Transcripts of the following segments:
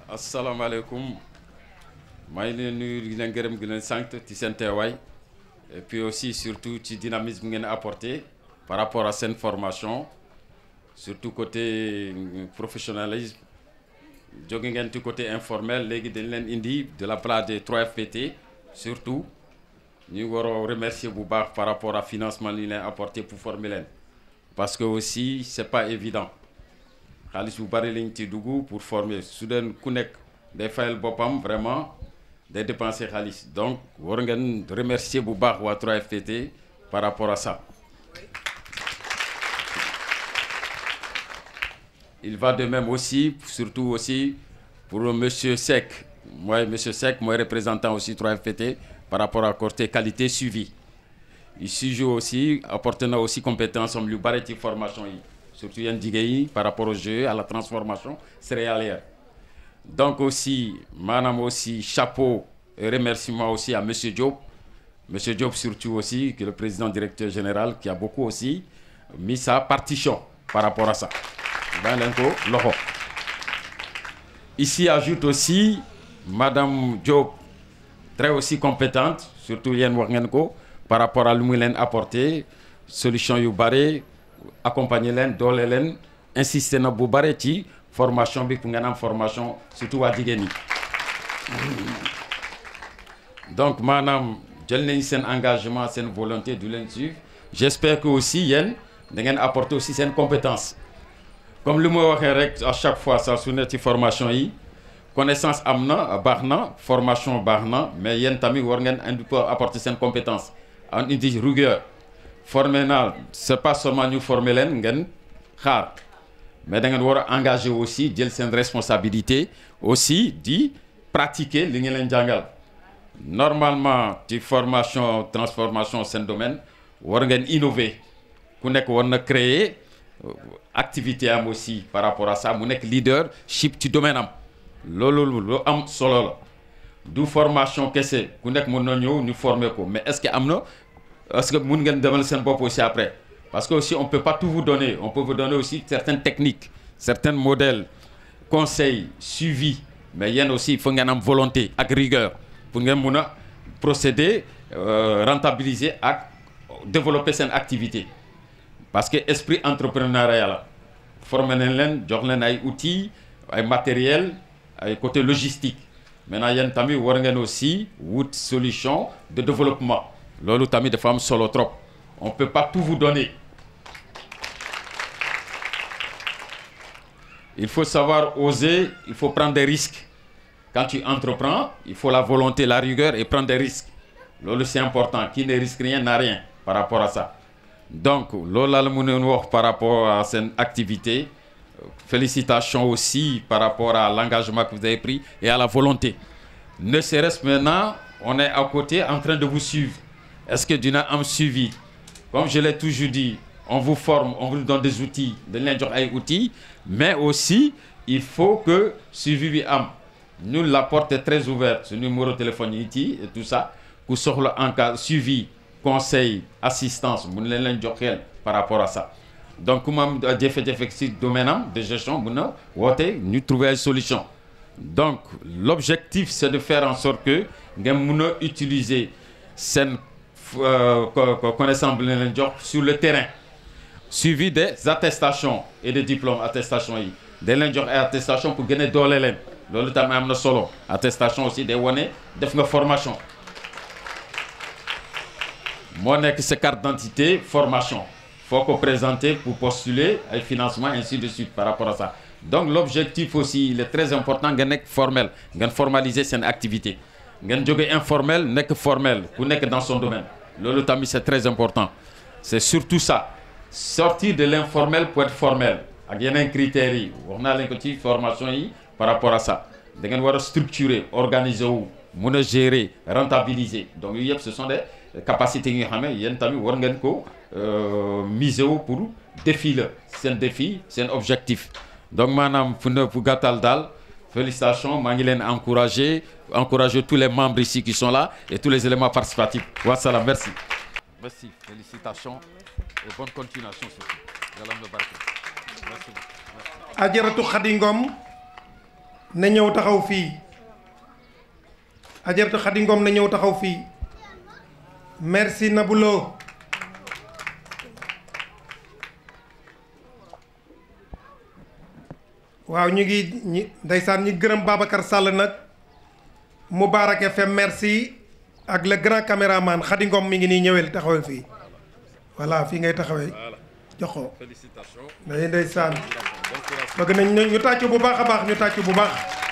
asalaamaaleykum maa ngi leen nuyu di leen gërëm di leen sant ci seen teewaay et puis aussi surtout ci dynamisme ngeen apporté par rapport à seen formation surtout côté professionnalisme jóge ngeen ci côté informel léegi dañ leen indi de la part des 3FPT surtout ñu war a remercier bu baax par rapport à financement li leen apporté pour former leen parce que aussi c'est pas évident xaalis bu bari lañ ci dugg pour former su deen ku nekk day fayal boppam vraiment day dépenser xaalis donc war ngeen remercier bu baax waa 3FPT par rapport à ça il va de même aussi surtout aussi pour monsieur Seck mooy monsieur Seck mooy représentant aussi 3FPT par rapport à côté qualité suivi il sujet aussi apporté na aussi compétence am lu bari ci formation yi surtout yeen jigéen yi par rapport au jeu à la transformation céréalière donc aussi maanaam aussi chapeau et remerciement aussi à monsieur Diop monsieur Diop surtout aussi qui est le président directeur général qui a beaucoup aussi mis sa partition par rapport à ça bàyyi leen ko loxo ici ajoute aussi madame Diop très aussi compétente surtout yéen wax ngeen ko par rapport à lu mu leen apporter solution yu bare accompagner leen doole leen insister na bu bare ci formation bi pour ngeen am formation surtout waa jigéen ñi donc maanaam jël nañ seen engagement seen volonté du leen suivre j'espère que aussi yéen da ngeen apporter aussi seen compétence comme li ma waxee rek à chaque fois saa su ne ci formation yi connaissance am na baax na formation baax na mais yéen tamit war ngeen indi pour apporter seen compétence en indi rigueur formé naa c'est pas seulement ñu former leen ngeen xaar mais da ngeen war a engagé aussi jël seen responsabilité aussi di pratiquer li ngeen leen jàngal normalement ci formation transformation seen domaine war ngeen innover ku nekk war na créer activité am aussi par rapport à ça mu nekk leadership ci domaine am loolu lu am solo la du formation kese ku nekk mën na ñëw ñu former ko mais est-ce que am na est-ce que mun ngeen demal seen bopp aussi après parce que aussi on peut pas tout vous donner on peut vous donner aussi certaines techniques certains modèles conseils suivi mais yéen aussi il faut ngeen am volonté ak rigueur pour ngeen mun a procéder rentabiliser ak développer seen activité parce que esprit entrepreneurial la former nañ leen jox leen ay outils ay matériel ay côté logistique maintenant yéen tamit war ngeen aussi wut solution de développement loolu tamit dafa am solo trop on peut pas tout vous donner il faut savoir oser il faut prendre des risques quand tu entreprends il faut la volonté la rigueur et prendre des risques loolu c'est important qui ne risque rien n'a rien par rapport à ça donc loolu laa la mënoon wax par rapport à seen activité félicitations aussi par rapport à l'engagement que vous avez pris et à la volonté ne serait-ce maintenant on est à côté en train de vous suivre est-ce que dina am suivi comme je l'ai toujours dit on vous forme on vous donne des outils dañ leen jox ay outils mais aussi il faut que suivi bi am ñun la porte est très ouverte su numéro téléphone yi ci et tout ça ku soxla en cas suivi conseil assistance mun leen leen jox xel par rapport à ça donc ku ma am jafe-jafe ci domaine am de gestion mun na woote ñu trouver ay solution donc l'objectif c'est de faire en sorte que ngeen mun a utiliser seen connaissance bi leen jox sur le terrain suivi des attestations et des diplômes attestation yi dañ leen jox ay attestation pour gën a doole leen loolu tamit am na solo attestation aussi day wane def nga formation moo nekk sa carte d'identité formation faut ko présenter pour postuler ay financement ainsi de suite par rapport à ça donc l'objectif aussi il est très important nga nekk formel ngeen formaliser seen activité ngeen jóge informel nekk formel ku nekk dans son domaine loolu tamit c'est très important c'est surtout ça sortir de l'informel pour être formel ak yeneen critères yi wax naa leen ko ci formation yi par rapport à ça da ngeen war a structurer organiser wu mun a gérer rentabiliser donc yooyu yëpp ce sont des capacités yi nga xam ne yéen tamit war ngeen ko miser wu pour défi la seen défi seen objectif donc maanaam fu ne fu gàttal daal félicitations maa ngi leen encourager encourager tous les membres ici qui sont là et tous les éléments participatifs wasalaam merci merci félicitations et bonne continuation surtout yàlla na barke merci ajaratu Xadi Ngom na ñëw taxaw fii ajaratu Xadi Ngom na ñëw taxaw fii merci Nabulo waaw ñu ngi ñi ndeysaan ñi gërëm Babacar Sall nag Moubarak FM merci ak le grand caméraman Khady Ngom mi ngi nii ñëwel taxawal fii voilà fii ngay taxawee jox ko félicitations day ndeysaan bëgg nañ ñu tàccu bu baax a baax ñu tàccu bu baax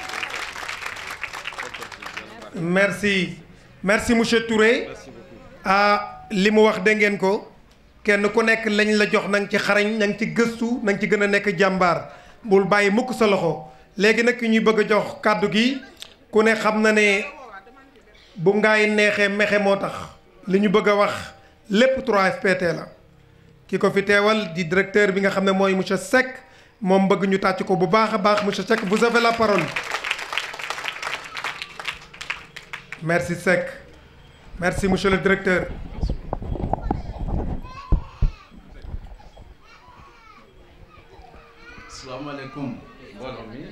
merci merci monsieur Touré ah li mu wax dégg ngeen ko kenn ku nekk lañ la jox na nga ci xarañ na nga ci gëstu na nga ci gën a nekk jàmbaar bul bàyyi mukk sa loxo léegi nag ki ñuy bëgg a jox kàddu gi ku ne xam na ne bu ngaay neexee mexe moo tax li ñu bëgg a wax lépp 3FPT la ki ko fi teewal di directeur bi nga xam ne mooy monsieur Seck moom bëgg ñu tàcc ko bu baax a baax monsieur Seck vous avez la parole merci Seck merci monsieur le directeur asalaamaaleykum mbooloo mi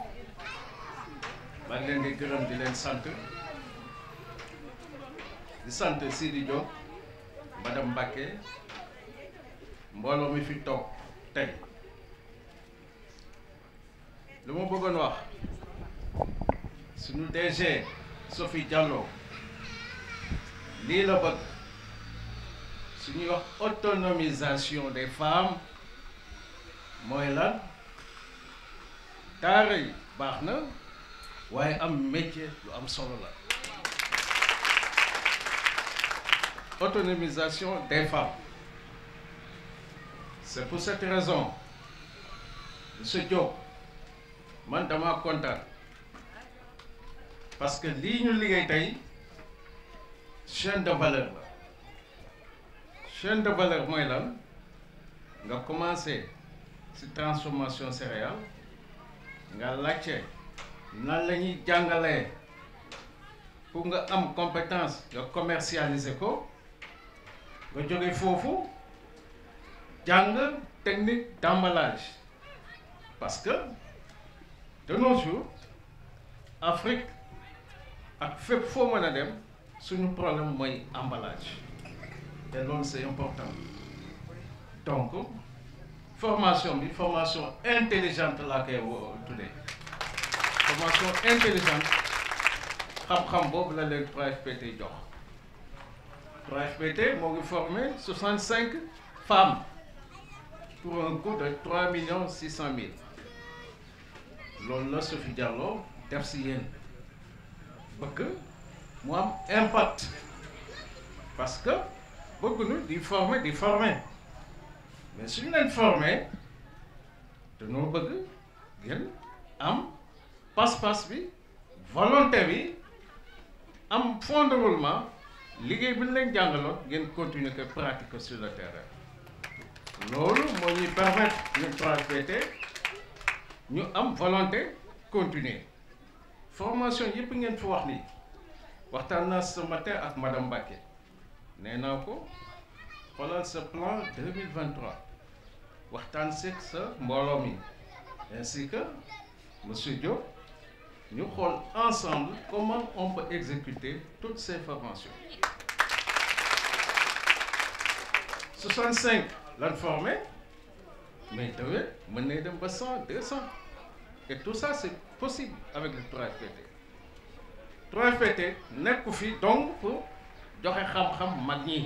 maa ngi leen di gërëm di leen sant di sant Sidi Diop madame Mbacké mbooloo mi fi toog tey lu ma bëggoon wax suñu DG Sophie Diallo lii la bëgg suñuy wax autonomisation des femmes mooy lan daara yi baax na waaye am métier lu am solo la autonomisation des femmes c'est pour cette raison monsieur Diop man dama kontaan parce que lii ñu liggéey tey chaîne de valeur la chaîne de valeur mooy lan nga commencé ci transformation céréale nga laajte nan la ñuy jàngalee pour nga am compétence nga commercialiser ko nga jóge foofu jàng technique d'emballage parce que de nos jours Afrique ak fépp foo mën a dem suñu problème mooy emballage te loolu c'est important donc formation bi formation intelligente laa koy wo- tuddee formation intelligente xam-xam boobu la leen 3FPT jox 3FPT moo ngi formé 65 femmes pour un coût de 3 millions 600 mille loolu la Sophie Diallo def si yéen bëgg mu am impact parce que bëgguñu di former di former mais suñu leen formé dañoo bëgg ngeen am pas-pas bi volonté bi am fond de roulement liggéey bi ñu leen jàngaloon ngeen continuer ko pratiquer sur le terrain loolu moo ñuy permettre ñun 3FPT ñu am volonté continuer formation yëpp ngeen fi wax nii waxtaan naa ce matin ak madame Mbacké nee naa ko xoolal sa plan 2023 waxtaan seeg sa mbooloo mi ainsi que monsieur Diop ñu xool ensemble comment on peut exécuter toutes ces formations 65 lan formé mais déwén mën nañ dem ba 100 200 et tout ça c'est possible avec le 3FPT 3FPT nekku fi donc pour joxe xam-xam mag ñi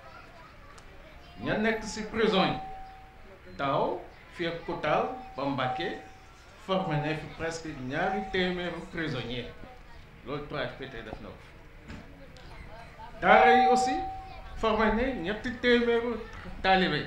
ña nekk ci prison yi daaw fii ak Koutal ba Mbacké formé na fi presque ñaari téeméeru prisonnier loolu 3FPT def na ko daara yi aussi formé ne ñetti téeméeru taalibe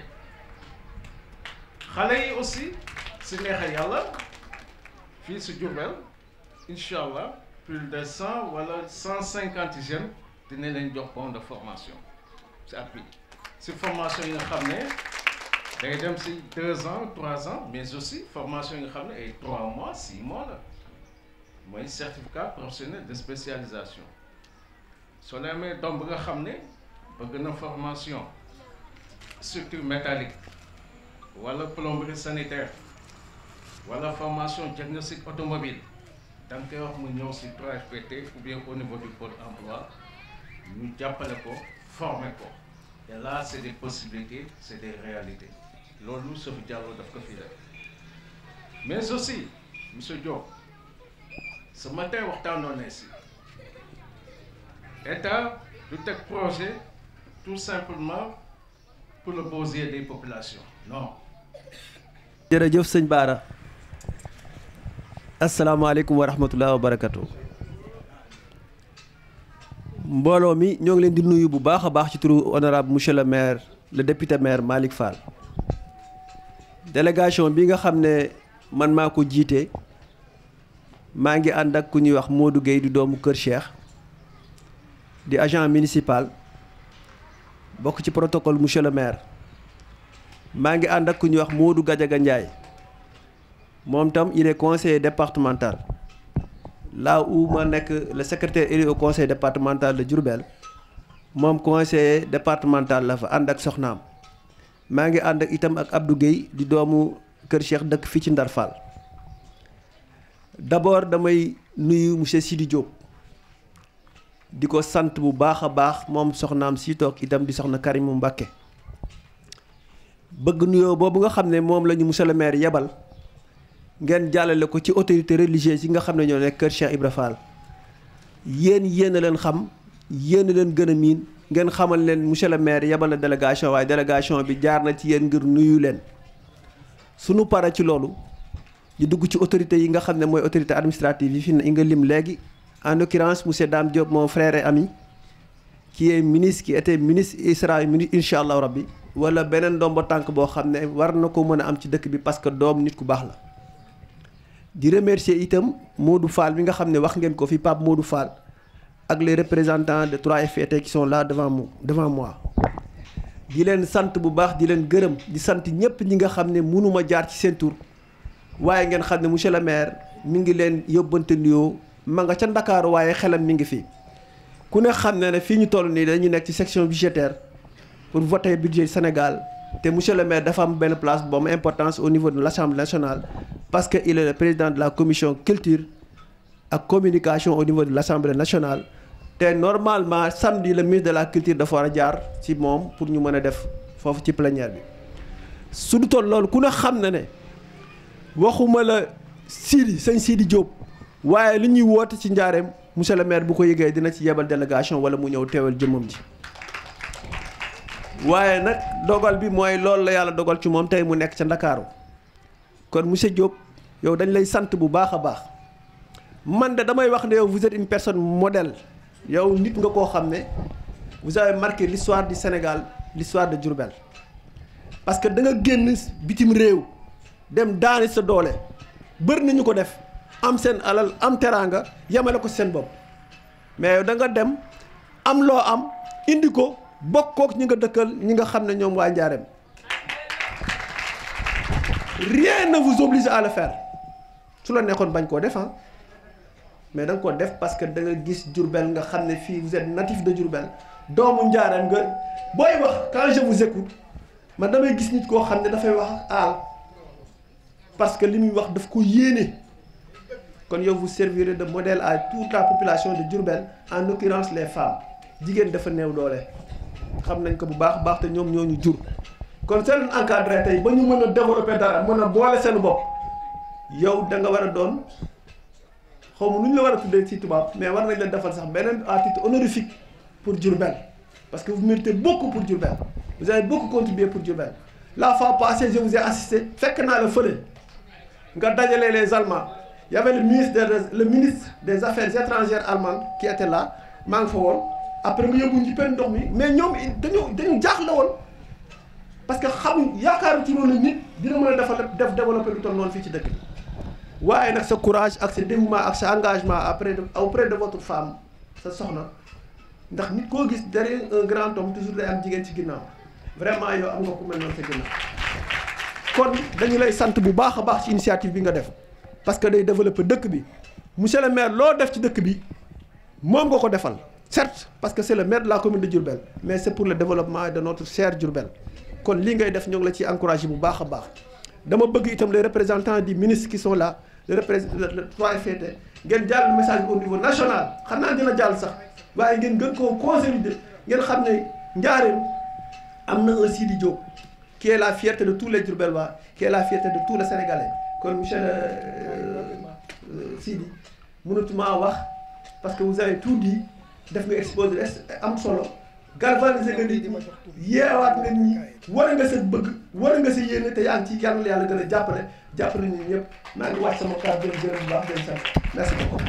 xale yi aussi si neexa yàlla fii si Diourbel incha allah plus de cent wala cent cinquante jeunes dina leen jox bon de formation si at bi si formation yi nga xam ne day dem si deux ans trois ans mais aussi formation yi nga xam ne ay trois mois six mois la mooy certificat professionnel de spécialisation soo leen amee doom bi nga xam ne bëgg na formation structure métallique wala plomberie sanitaire wala formation diagnostic automobile da nga koy wax mu ñëw si 3FPT ou bien au niveau du pôle emploi ñu jàppale ko former ko et là c' est des possibilités c' est des réalités loolu Sophie Diallo daf ko fi def mais aussi monsieur Diop ce matin waxtaanoon ne si état du teg projet tout simplement pour le besoin des populations non. jërëjëf sëñ Baara asalaamaaleykum wa rahmatulah wa barakatu mbooloo mi ñoo ngi leen di nuyu bu baax a baax ci turu honorable monsieur le maire le député maire Malick Fall délégation bi nga xam ne man maa ko jiite maa ngi ànd ak ku ñuy wax Modou Gueye di doomu Kër Cheikh di agent municipal bokk ci protocole monsieur le maire maa ngi ànd ak ku ñuy wax Modou Gadiaga Ndiaye moom tam il est conseiller départemental là où ma nekk le secrétaire élu au conseil départemental de Diourbel moom conseiller départemental la fa ànd ak soxnaam maa ngi ànd ak itam ak Abdou Guèye di doomu Kër Cheikh dëkk fii ci Ndar Fall d'abord damay nuyu monsieur Sidi Diop di ko sant bu baax a baax moom soxnaam si toog itam di soxna Karimu Mbàkke bëgg nuyoo boobu nga xam ne moom la ñu monsieur le maire yebal ngeen jàllale ko ci autorité religieuse yi nga xam ne ñoo nekk kër Cheikh Ibra Fall yéen yéen a leen xam yéen a leen gën a miin ngeen xamal leen monsieur le maire yebal na délégation waaye délégation bi jaar na ci yéen ngir nuyu leen sunu pare ci loolu ñu dugg ci autorité yi nga xam ne mooy autorité administrative yi fi yi nga lim léegi en l'occurrence monsieur Dame Diop mon frère et ami qui est ministre qui était ministre il sera ministre incha allah rabbi wala beneen ndombo tànk boo xam ne war na ko mën a am ci dëkk bi parce que doom nit ku baax la di remercier itam Modou Fall bi nga xam ne wax ngeen ko fi Pape Modou Fall ak les représentants de 3FPT qui sont là devant moi devant moi di leen sant bu baax di leen gërëm di sant ñëpp ñi nga xam ne mënuma jaar ci seen tur waaye ngeen xam ne monsieur le maire mi ngi leen yóbbante nuyoo ma nga ca Ndakaaru waaye xelam mi ngi fi ku ne xam ne ne fii ñu toll nii dañu nekk ci section budgétaire pour voter budget Sénégal te monsieur le maire dafa am benn place bu am importance au niveau de l'Assemblée nationale parce que il est le président de la commission culture ak communication au niveau de l'Assemblée nationale te normalement samedi le ministre de la culture dafa war a jaar ci moom pour ñu mën a def foofu ci plénière bi su du toll loolu ku ne xam na ne waxuma la Sidi sëñ Sidi Diop waaye li ñuy woote ci njaareem monsieur le maire bu ko yëgee dina ci yebal délégation wala mu ñëw teewal jëmmam ji waaye nag dogal bi mooy loolu la yàlla dogal ci moom tey mu nekk ca Ndakaaru kon monsieur Diop yow dañ lay sant bu baax a baax man de damay wax ne yow vous êtes une personne modèle yow nit nga koo xam ne vous avez marqué l'histoire du Sénégal l'histoire de Diourbel parce que da nga génn bitim réew dem daani sa doole bëri nañu ko def am seen alal am teraanga yemale ko seen bopp mais yow da nga dem am loo am indi ko bokkook ñi nga dëkkal ñi nga xam ne ñoom waa Njaareem rien ne vous oblige à le faire su la nekkoon bañ koo def mais da nga ko def parce que da nga gis Diourbel nga xam ne fii vous êtes natif de Diourbel doomu Njaareem nga booy wax quand je vous écoute man damay gis nit koo xam ne dafay wax aal parce que li muy wax daf ko yéene kon yow vous servirez de modèle à toute la population de Diourbel en l'occurrence les femmes jigéen dafa néew doole xam nañ ko bu baax baax te ñoom ñoo ñu jur kon seen leen encadré tey ba ñu mën a développer dara mën a boole seen bopp yow da nga war a doon xaw ma nu ñu la war a tuddee ci tubaab mais war nañ la defal sax beneen à titre honorifique pour Diourbel parce que vous méritez beaucoup pour Diourbel vous avez beaucoup contribué pour Diourbel la fois passée je vous ai assisté fekk naa la fële nga dajale les Allemands y avait le ministre des le ministre des affaires étrangères allemand qui était là maa ngi fa woon après nga yóbbu ñu penn ndox mi mais ñoom dañu dañu jaaxle woon parce que xamuñ yaakaaru ci loolu nit dina mën a defal def développer lu toll noonu fii ci dëkk bi waaye nag sa courage ak sa dévouement ak sa engagement après de auprès de votre femme sa soxna ndax nit koo gis derrière un grand homme toujours day am jigéen ci ginnaaw vraiment yow am nga ku mel noonu sa ginnaaw kon dañu lay sant bu baax a baax ci initiative bi nga def parce que day développer dëkk bi monsieur le maire loo def ci dëkk bi moom nga ko defal certes parce que c'est le maire de la commune de Diourbel mais c'est pour le développement de notre cher Diourbel kon lii ngay def ñoo ngi la ci encourager bu baax a baax dama bëgg itam les représentants du ministre qui sont là le représent le 3FPT ngeen jàll message au niveau national xam naa dina jàll sax waaye ngeen gën koo consolider ngeen xam ne njaareem am na un Sidi Diop qui est la fierté de tous les Diourbellois qui est la fierté de tous les Sénégalais kon monsieur le Sidi mënatuma wax parce que vous avez tout dit def nga exposé am solo galvaniser nga nit ñi yeewaat nga ñi war nga sa bëgg war nga sa yéene te yaa ngi ci yàlla yàlla gën a jàppale jàppale ñu ñëpp maa ngi wàcc sama kàddu gërëm bu baax di leen sant merci beaucoup.